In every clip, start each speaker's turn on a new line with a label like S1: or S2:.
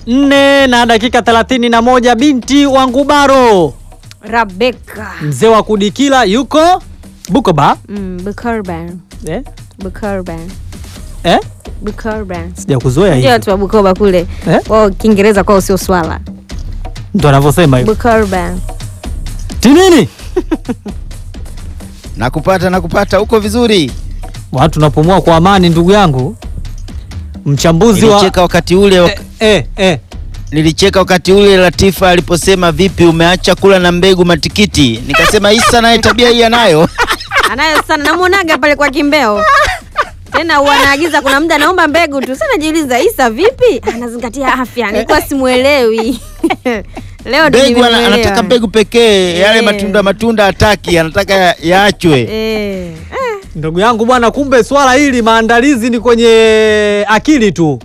S1: nne na dakika thelathini na moja binti wa Ngubaro,
S2: Rebecca.
S1: mzee wa kudikila yuko Bukoba
S2: Mm, Bukoban.
S1: eh?
S2: Bukoban.
S1: Eh?
S2: Bukoban.
S1: Sijakuzoea
S2: Ndio
S1: hivi
S2: watu wa Bukoba kule.
S1: Eh?
S2: Wao Kiingereza kwao sio swala.
S1: ndo anavyosema hivyo.
S2: Bukoban.
S1: Tinini
S3: Nakupata, nakupata, uko vizuri.
S1: watu napumua kwa amani, ndugu yangu mchambuzi wa
S3: Nilicheka wakati ule
S1: eh, eh, eh.
S3: nilicheka wakati ule Latifa aliposema vipi, umeacha kula na mbegu matikiti. Nikasema Isa naye tabia hii anayo.
S2: Anayo sana namuonaga pale kwa Kimbeo. Tena huwa anaagiza kuna muda naomba mbegu tu. Sasa najiuliza Isa vipi? Anazingatia afya. Nilikuwa simuelewi. Leo ndio
S3: Mbegu ana,
S2: nimemuelewa.
S3: anataka mbegu pekee, yale
S2: Eh.
S3: matunda matunda hataki, anataka ya- yaachwe.
S2: Eh. Eh.
S1: Ndugu yangu bwana, kumbe swala hili maandalizi ni kwenye akili tu.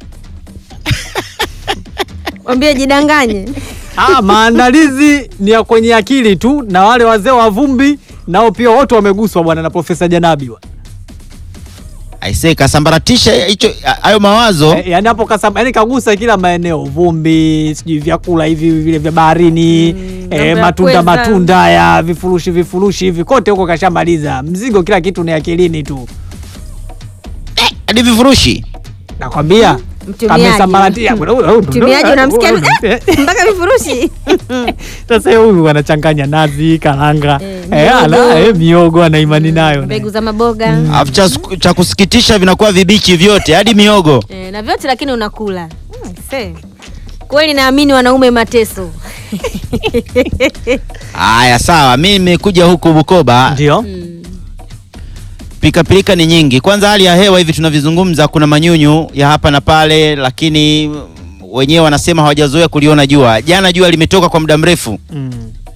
S2: Mwambie jidanganye.
S1: Ah, maandalizi ni ya kwenye akili tu, na wale wazee wa vumbi nao pia wote wameguswa bwana na Profesa Janabi bwana.
S3: Aisee, kasambaratisha hicho hayo mawazo.
S1: Eh, yani hapo kasam, yani kagusa kila maeneo, vumbi, sijui vyakula hivi vile vya baharini
S2: Mm,
S1: eh,
S2: mambo ya
S1: matunda
S2: pweza.
S1: matunda ya vifurushi vifurushi hivi kote huko kashamaliza. Mzigo kila kitu ni akilini tu,
S3: Hadi vifurushi.
S1: nakwambia
S2: Mtumiaji.
S1: kamesambaratia.
S2: Mtumiaji unamsikia eh, mpaka vifurushi.
S1: Sasa huyu anachanganya nazi, karanga,
S2: Eh,
S1: eh,
S2: miogo.
S1: ala, eh, miogo ana imani nayo
S2: Mbegu za maboga.
S3: Alafu cha, cha kusikitisha vinakuwa vibichi vyote hadi miogo.
S2: Eh, na vyote lakini unakula. Hmm, se. Kweli naamini wanaume mateso.
S3: Haya, sawa, mi nimekuja huku Bukoba.
S1: ndio
S2: Mm.
S3: Pikapilika ni nyingi. Kwanza hali ya hewa hivi tunavyozungumza, kuna manyunyu ya hapa na pale, lakini wenyewe wanasema hawajazoea kuliona jua. Jana jua limetoka kwa muda mrefu,
S1: mm.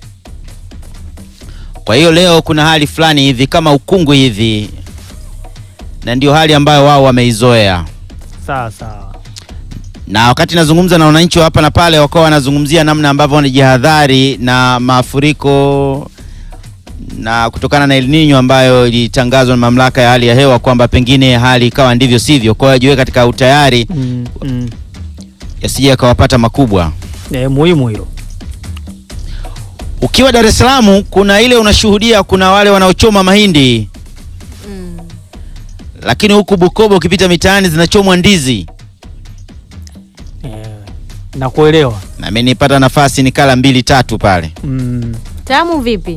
S3: kwa hiyo leo kuna hali fulani hivi kama ukungu hivi, na ndio hali ambayo wao wameizoea.
S1: sawa sawa
S3: Na wakati nazungumza na wananchi wa hapa na pale, wakawa wanazungumzia namna ambavyo wanajihadhari na mafuriko na kutokana na El Nino ambayo ilitangazwa na mamlaka ya hali ya hewa kwamba pengine hali ikawa ndivyo sivyo, kwa hiyo ajiweke katika utayari
S1: mm. mm.
S3: yasije yakawapata makubwa.
S1: Eh, muhimu hilo
S3: Ukiwa Dar es Salaam, kuna ile unashuhudia, kuna wale wanaochoma mahindi,
S2: Mm.
S3: lakini huku Bukoba ukipita mitaani zinachomwa ndizi,
S1: eh, nakuelewa
S3: na mimi nipata nafasi nikala mbili tatu pale.
S1: mm.
S2: Tamu vipi?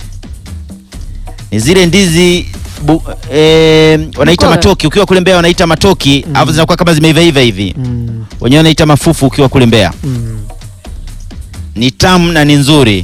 S3: Ni zile ndizi bu, eh, wanaita
S2: Bukoba.
S3: matoki, ukiwa kule Mbeya wanaita matoki,
S1: Mm.
S3: alafu zinakuwa kama zimeiva hivi,
S1: Mm.
S3: wenyewe wanaita mafufu ukiwa kule Mbeya.
S1: Mm.
S3: Ni tamu na ni nzuri.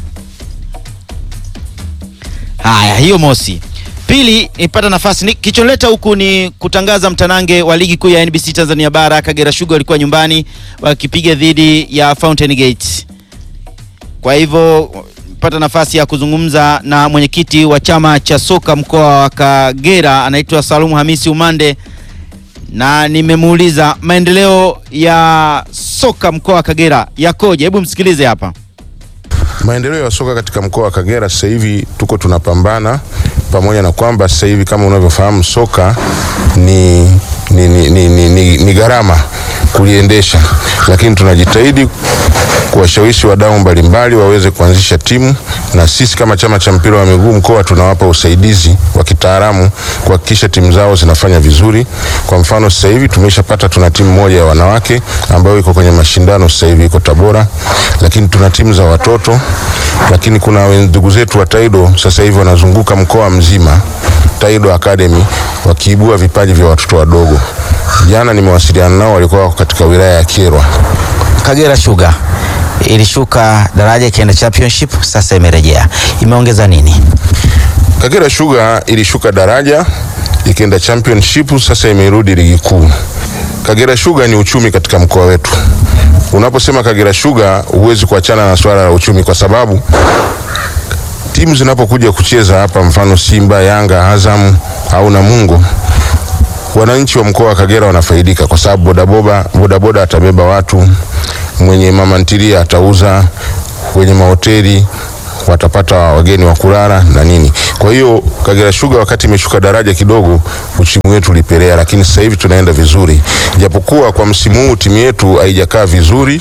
S3: Haya, hiyo mosi. Pili, nipata nafasi ni, kichonleta huku ni kutangaza mtanange wa ligi kuu ya NBC Tanzania Bara. Kagera Sugar walikuwa nyumbani wakipiga dhidi ya Fountain Gate. Kwa hivyo pata nafasi ya kuzungumza na mwenyekiti wa chama cha soka mkoa wa Kagera anaitwa Salumu Hamisi Umande, na nimemuuliza maendeleo ya soka mkoa wa Kagera yakoje. Hebu msikilize hapa.
S4: Maendeleo ya soka katika mkoa wa Kagera sasa hivi tuko tunapambana, pamoja na kwamba sasa hivi kama unavyofahamu soka ni, ni, ni, ni, ni, ni, ni gharama kuliendesha, lakini tunajitahidi kuwashawishi wadau mbalimbali waweze kuanzisha timu, na sisi kama chama cha mpira wa miguu mkoa tunawapa usaidizi wa kitaalamu kuhakikisha timu zao zinafanya vizuri. Kwa mfano sasa hivi tumeshapata, tuna timu moja ya wanawake ambayo iko kwenye mashindano sasa hivi iko Tabora, lakini tuna timu za watoto, lakini kuna wen- ndugu zetu wa Taido sasa hivi wanazunguka mkoa mzima Taido Academy wakiibua vipaji vya watoto wadogo. Jana nimewasiliana nao, walikuwa wako katika wilaya ya Kyerwa.
S3: Kagera Sugar ilishuka daraja ikienda championship, sasa imerejea. Imeongeza nini?
S4: Kagera Sugar ilishuka daraja ikaenda championship, sasa imerudi ligi kuu. Kagera Sugar ni uchumi katika mkoa wetu. Unaposema Kagera Sugar huwezi kuachana na swala la uchumi, kwa sababu timu zinapokuja kucheza hapa, mfano Simba, Yanga, Azam au Namungo, wananchi wa mkoa wa Kagera wanafaidika kwa sababu bodaboda bodaboda atabeba watu, mwenye mama ntilia atauza, wenye mahoteli watapata wageni wa kulala na nini. Kwa hiyo Kagera Sugar wakati imeshuka daraja kidogo, uchimu wetu ulipelea, lakini sasa hivi tunaenda vizuri, japokuwa kwa msimu huu timu yetu haijakaa vizuri.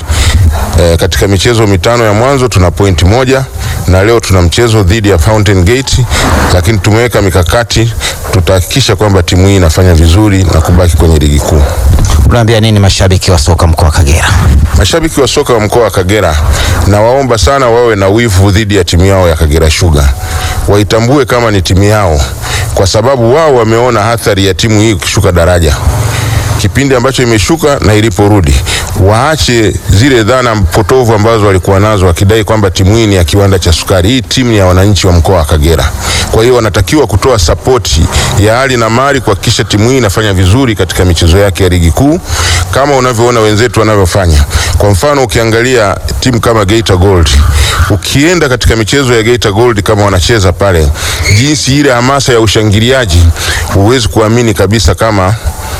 S4: E, katika michezo mitano ya mwanzo tuna pointi moja na leo tuna mchezo dhidi ya Fountain Gate, lakini tumeweka mikakati, tutahakikisha kwamba timu hii inafanya vizuri na kubaki kwenye ligi kuu.
S3: Unaambia nini mashabiki wa soka mkoa wa Kagera?
S4: Mashabiki wa soka wa mkoa wa Kagera na waomba sana wawe na wivu dhidi ya timu yao ya Kagera Sugar, waitambue kama ni timu yao, kwa sababu wao wameona athari ya timu hii kushuka daraja kipindi ambacho imeshuka na iliporudi. Waache zile dhana potovu ambazo walikuwa nazo wakidai kwamba timu hii ni ya kiwanda cha sukari. Hii timu ni ya wananchi wa mkoa wa Kagera. Kwa hiyo wanatakiwa kutoa sapoti ya hali na mali kuhakikisha timu hii inafanya vizuri katika michezo yake ya ligi kuu kama unavyoona wenzetu wanavyofanya. Kwa mfano, ukiangalia timu kama Geita Gold, ukienda katika michezo ya Geita Gold kama wanacheza pale, jinsi ile hamasa ya ushangiliaji, huwezi kuamini kabisa kama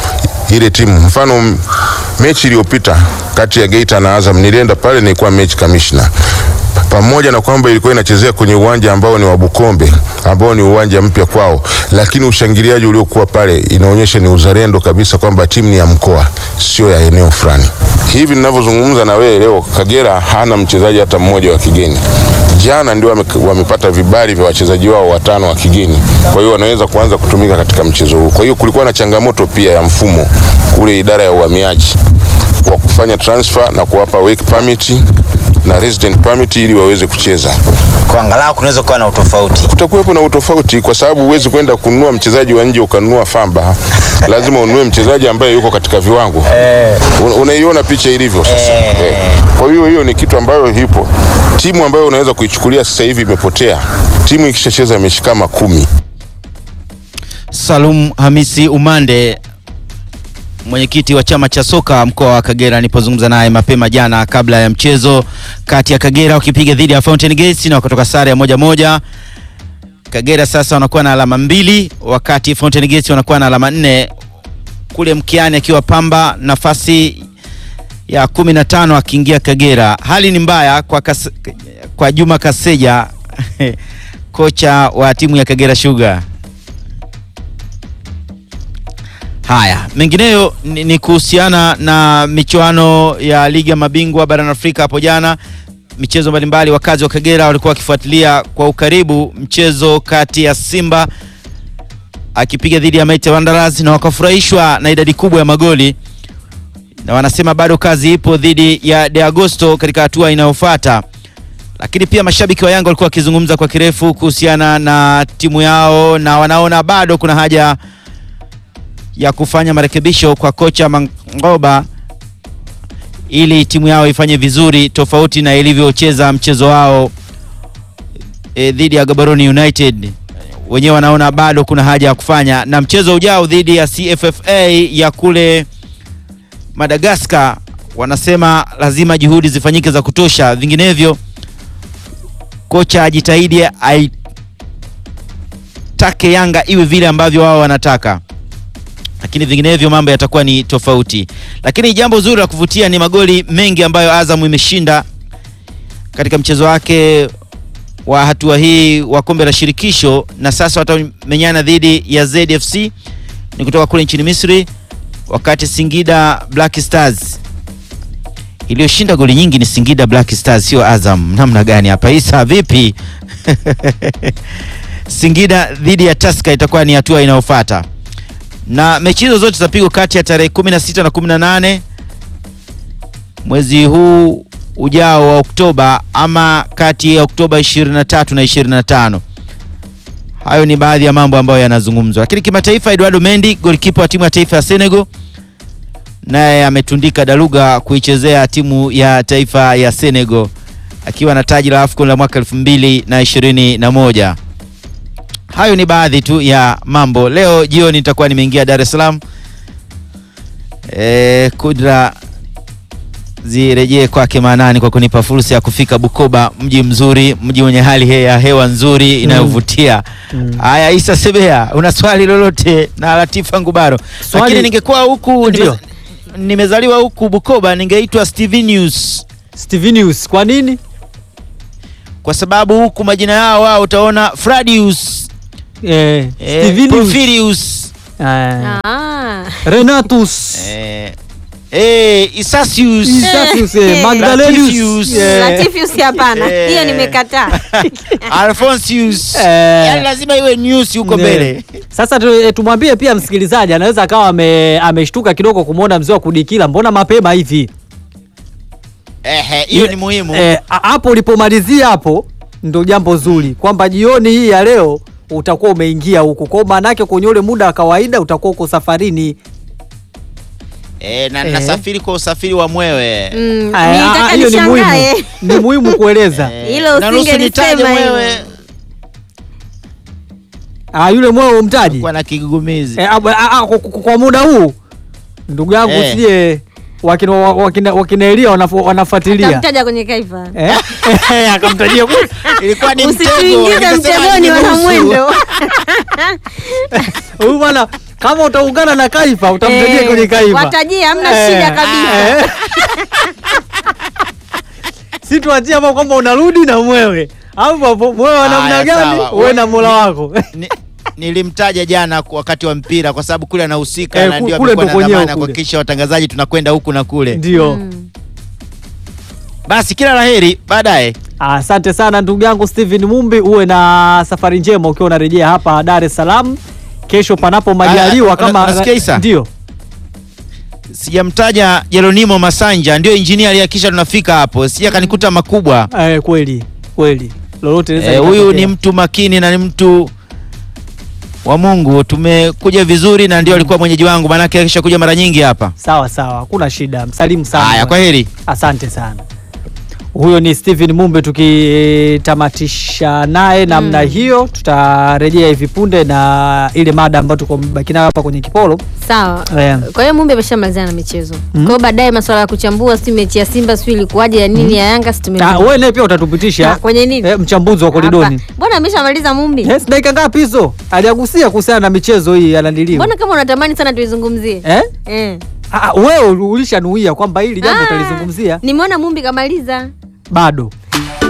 S4: ile timu. Mfano m- mechi iliyopita kati ya Geita na Azam, nilienda pale, nilikuwa mechi kamishna pamoja na kwamba ilikuwa inachezea kwenye uwanja ambao ni wa Bukombe ambao ni uwanja mpya kwao, lakini ushangiliaji uliokuwa pale inaonyesha ni uzalendo kabisa kwamba timu ni ya mkoa, sio ya eneo fulani. Hivi ninavyozungumza na wewe leo, Kagera hana mchezaji hata mmoja wa kigeni. Jana ndio wame, wamepata vibali vya wachezaji wao watano wa kigeni, kwa hiyo wanaweza kuanza kutumika katika mchezo huu. Kwa hiyo kulikuwa na changamoto pia ya mfumo kule idara ya uhamiaji wa kufanya transfer na kuwapa work permit na resident permit ili waweze kucheza.
S3: Kwa angalau kunaweza kuwa na utofauti.
S4: Kutakuwepo na utofauti kwa sababu huwezi kwenda kununua mchezaji wa nje ukanunua Famba, lazima ununue mchezaji ambaye yuko katika viwango. Un- Unaiona picha ilivyo sasa. Eh. Kwa hiyo hiyo ni kitu ambayo hipo. Timu ambayo unaweza kuichukulia sasa hivi imepotea. Timu ikishacheza mechi kama kumi
S3: Salum Hamisi Umande, mwenyekiti wa chama cha soka mkoa wa Kagera, nilipozungumza naye mapema jana kabla ya mchezo kati ya Kagera wakipiga dhidi ya Fountain Gates na wakatoka sare ya moja moja. Kagera sasa wanakuwa na alama mbili, wakati Fountain Gates wanakuwa na alama nne. Kule mkiani akiwa Pamba nafasi ya kumi na tano akiingia Kagera. Hali ni mbaya kwa, kas, kwa Juma Kaseja kocha wa timu ya Kagera Sugar. Haya, mengineyo ni, ni kuhusiana na michuano ya ligi ya mabingwa barani Afrika hapo jana. Michezo mbalimbali, wakazi wa Kagera walikuwa wakifuatilia kwa ukaribu mchezo kati ya Simba akipiga dhidi ya Mighty Wanderers na wakafurahishwa na idadi kubwa ya magoli, na wanasema bado kazi ipo dhidi ya De Agosto katika hatua inayofuata. Lakini pia mashabiki wa Yanga walikuwa wakizungumza kwa kirefu kuhusiana na timu yao na wanaona bado kuna haja ya kufanya marekebisho kwa kocha Mangoba ili timu yao ifanye vizuri tofauti na ilivyocheza mchezo wao e, dhidi ya Gaborone United. Wenyewe wanaona bado kuna haja ya kufanya, na mchezo ujao dhidi ya CFFA ya kule Madagascar, wanasema lazima juhudi zifanyike za kutosha, vinginevyo kocha ajitahidi aitake Yanga iwe vile ambavyo wao wanataka lakini vinginevyo mambo yatakuwa ni tofauti. Lakini jambo zuri la kuvutia ni magoli mengi ambayo Azam imeshinda katika mchezo wake wa hatua hii wa kombe la shirikisho, na sasa watamenyana dhidi ya ZFC ni kutoka kule nchini Misri, wakati Singida Black Stars iliyoshinda goli nyingi ni Singida Black Stars, sio Azam. Namna gani hapa Isa, vipi? Singida dhidi ya Tusker itakuwa ni hatua inayofuata na mechi hizo zote zitapigwa kati ya tarehe 16 na 18 mwezi huu ujao wa Oktoba ama kati ya Oktoba 23 na 25. Hayo ni baadhi ya mambo ambayo yanazungumzwa, lakini kimataifa, Eduardo Mendy golikipa wa timu ya taifa ya Senegal naye ametundika daluga kuichezea timu ya taifa ya Senegal akiwa na taji la AFCON la mwaka 2021. Hayo ni baadhi tu ya mambo. Leo jioni nitakuwa nimeingia Dar es Salaam. E, kudra zirejee kwake maanani kwa kunipa fursa ya kufika Bukoba, mji mzuri, mji wenye hali he- ya hewa nzuri inayovutia. Haya, Isa Sebea, una swali lolote na Latifa Ngubaro?
S1: Swali-
S3: Lakini ningekuwa huku
S1: Ndio.
S3: nimeza- nimezaliwa huku Bukoba, ningeitwa Stevenius.
S1: Stevenius, kwa nini?
S3: kwa sababu huku majina yao wao utaona Fradius,
S1: eh,
S3: eh,
S1: Stevenius,
S3: Porphyrius,
S1: eh,
S2: Ah.
S1: Renatus
S3: eh, eh, Isasius,
S1: Isasius, eh, Magdalenius
S3: Latifius.
S1: eh,
S2: Latifius hapana.
S3: Eh.
S2: Hiyo nimekataa.
S3: Alphonsius.
S1: Eh.
S3: Yaani lazima iwe news huko mbele.
S1: Sasa tu- eh, tumwambie pia msikilizaji anaweza akawa ame- ameshtuka kidogo kumwona mzee wa kudikila, mbona mapema hivi?
S3: Ehe, hiyo ni muhimu.
S1: Eh, a- hapo ulipomalizia hapo ndo jambo zuri kwamba jioni hii ya leo utakuwa umeingia huku kwao, maanake kwenye ule muda wa kawaida utakuwa uko safarini.
S3: Eh, na
S1: Eh.
S3: nasafiri kwa usafiri wa mwewe.
S2: Mm,
S1: Ah, ah,
S2: nitaka
S1: hiyo ni muhimu,
S2: nishangae.
S1: ni muhimu kueleza.
S3: Eh,
S2: Hilo
S3: na nusu
S2: usingelisema
S3: nitaje
S2: hilo.
S3: mwewe
S1: Ah, yule mweo umtaji
S3: kwa na kigugumizi.
S1: eh, ah, ah, ah, kwa, kwa- kwa muda huu ndugu yangu
S3: Eh.
S1: usije wakina, wakina, wakina Elia wanafo- wanafuatilia
S2: Tamtaja kwenye kaifa.
S1: eh? Eh, akamtajia kule.
S3: Ilikuwa ni mtego.
S2: Usituingize
S3: nikasema
S2: mtegoni
S3: niruhusu.
S2: wana mwendo.
S1: huyu bwana kama utaungana na Kaifa utamtajia
S2: Eh,
S1: kwenye Kaifa
S2: watajie, hamna
S1: Eh,
S2: shida kabisa.
S1: eh. si tuachie hapo kwamba unarudi na mwewe au hapo mwewe wa namna
S3: Haya,
S1: gani
S3: sawa.
S1: uwe na mola wako
S3: Ni- nilimtaja jana ku- wakati wa mpira kwa sababu kule anahusika
S1: Eh,
S3: na
S1: ku-
S3: ndio
S1: kule
S3: amekuwa
S1: ndo
S3: na
S1: kwenyewe
S3: dhamana
S1: kule.
S3: kuhakikisha watangazaji tunakwenda huku na kule.
S1: ndio
S2: Mm.
S3: Basi kila laheri baadaye.
S1: Asante sana ndugu yangu Steven Mumbi, uwe na safari njema ukiwa unarejea hapa Dar es Salaam kesho, panapo majaliwa.
S3: Ah,
S1: Kama
S3: una- unasikia Isa?
S1: ndio
S3: Sijamtaja Jeronimo Masanja, ndio injinia aliyehakikisha tunafika hapo, sija kanikuta makubwa.
S1: eh, kweli kweli, lolote linaweza
S3: Eh, huyu
S1: likatokea.
S3: ni mtu makini na ni mtu wa Mungu. Tumekuja vizuri na ndio alikuwa mwenyeji wangu, maanake akisha kuja mara nyingi hapa.
S1: sawa sawa, hakuna shida, msalimu sana.
S3: Haya, kwa heri.
S1: Asante sana. Huyo ni Steven Mumbe, tukitamatisha naye namna hiyo, tutarejea hivi punde na ile mada ambayo tuko baki nayo hapa kwenye kipolo.
S2: Sawa.
S1: Eh.
S2: Kwa hiyo Mumbi ameshamalizana na michezo. Kwa hiyo baadaye masuala ya kuchambua si mechi ya Simba si ilikuwaje ya nini ya Yanga si
S1: Ah,
S2: tumemaliza.
S1: wewe naye pia utatupitisha
S2: Ah, kwenye nini?
S1: eh, mchambuzi wa koridoni.
S2: Hapa. Mbona ameshamaliza Mumbi?
S1: Yes, dakika ngapi hizo? Aliagusia kuhusiana na michezo hii anadiliwa.
S2: Mbona kama unatamani sana tuizungumzie?
S1: Eh?
S2: Eh.
S1: Ah, wewe ulishanuia kwamba hili jambo
S2: Ah,
S1: utalizungumzia
S2: Nimeona Mumbi kamaliza.
S1: bado.